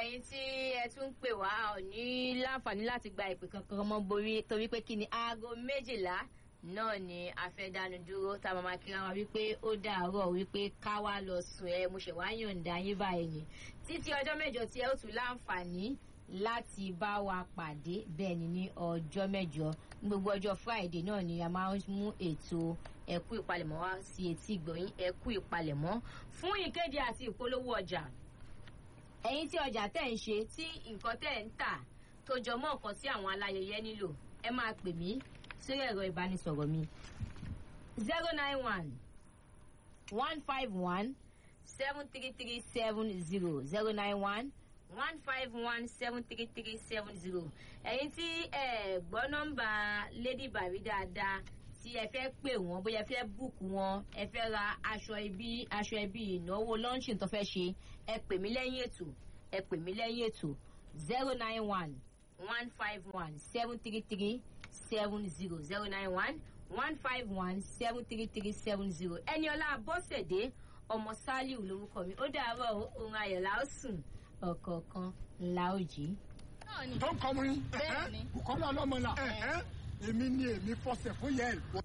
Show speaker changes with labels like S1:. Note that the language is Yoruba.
S1: ẹ̀yin tí ẹ tún ń pè wá ò ní láǹfààní láti gba ìpè kankan mọ́ borí torí pé kí ni aago méjìlá náà ni a fẹ́ dánu dúró tá a máa máa kíra wa wípé ó dàárọ̀ wípé ká wá lọ sùn ẹ mo ṣẹ̀ wá yọ̀ǹda yín báyìí ni títí ọjọ́ mẹ́jọ tí ẹ ó tún láǹfààní láti bá wa pàdé bẹ́ẹ̀ ni ní ọjọ́ mẹ́jọ ní gbogbo ọjọ́ friday náà ni a máa ń mú ètò ẹ̀kú ìpalẹ̀mọ́ wá sí etí ìgbọ̀nyín ẹ̀kú ìpalẹ̀mọ́ fún ìkéde àti ìpolówó ọjà ẹ̀yin tí ọjà tẹ̀ ń ṣe tí nǹkan tẹ̀ ń tà tó jọ mọ́ nǹkan tí àwọn aláyẹyẹ nílò ẹ máa pè mí sórí ẹ̀rọ ìbánisọ̀rọ̀ mi zero nine one one five one seven three three seven zero zero nine one one five one seven three three seven zero ẹ̀yin tí ẹ gbọ́ nọ́mbà lady bari dáadáa tí ẹ fẹ́ pè wọ́n bóyá ẹ fẹ́ búùkù wọn ẹ fẹ́ ra aṣọ ibi aṣọ ibi ìnáwó lọ́ńṣìn tó fẹ́ ṣe ẹ pè mí lẹ́yìn ètò ẹ pè mí lẹ́yìn ètò zero nine one one five one seven three three seven zero zero nine one one five one seven three three seven zero ẹniọlá bọ́sẹ̀dé ọmọ sálíù lórúkọ mi ó dàárọ̀ ohun ayọ̀ la ó sùn ọ̀kọ̀ọ̀kan la ó jí.
S2: tó ń kọ́ mu yín
S3: Bẹ́ẹ̀ ni.
S2: kọ́lá ọlọ́mọ là èmi ni èmi fọsẹ̀ fún yẹn